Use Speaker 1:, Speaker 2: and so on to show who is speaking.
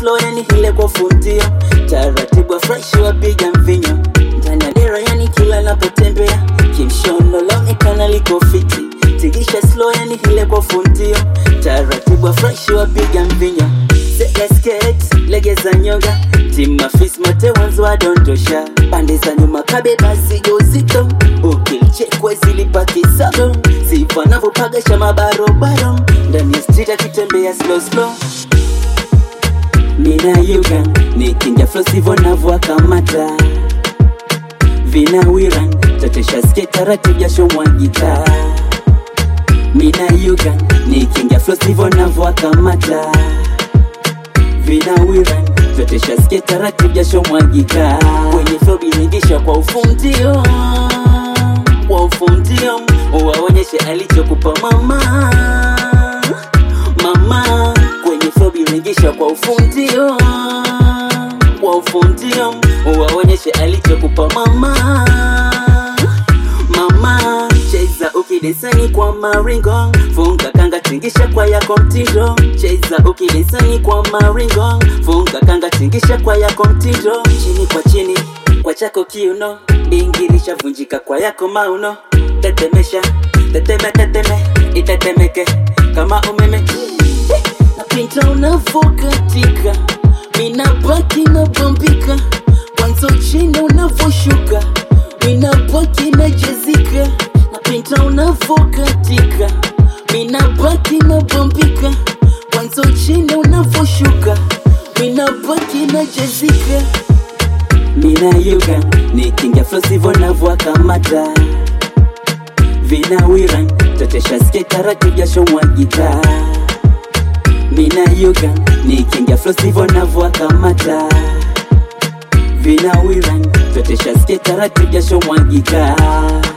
Speaker 1: slow yani hile kwa fundio taratibu fresh wapiga mvinyo ndani ya dera yani kila napotembea kimshono laonekana liko fiti tigisha slow yani hile kwa fundio taratibu fresh wapiga mvinyo Sekesket, legeza nyonga timafis mate wanzo wadondosha pande za nyuma kabeba zigo zito ukilichekwe zilipakisago sifanavopagasha mabarobaro ndani ya street akitembea slow slow mina yuga nikinja flo sivyo navyoakamata vinawiran tatesha ske taratibu jasho mwagita mina yuga nikinja flo sivyo navyoakamata vinawiran tatesha ske taratibu jasho mwagika kwenye flo biringisha kwa ufundio kwa ufundio waonyeshe alichokupa mama mama kwenye flo biringisha kwa ufundio kwa ufundio waonyeshe alichokupa mama mama cheza ukidesani kwa maringo funga kanga tingisha kwa yako mtindo cheza ukidesani kwa maringo funga kanga tingisha kwa yako mtindo chini kwa chini kwa chako kiuno ingilisha vunjika kwa yako mauno tetemesha teteme teteme itetemeke kama umeme napinta unavokatika minabaki nabombika kwanza chini unavoshuka minabaki najezika napinta unavokatika minabaki nabombika kwanza chini unavoshuka minabaki najezika minayuga nikinga flo sivyo navyoakamata vinawiran tatesha ske taratibu jasho mwagita minayuga nikinga flo sivyo navyoakamata vinawiran tatesha ske taratibu jasho mwagika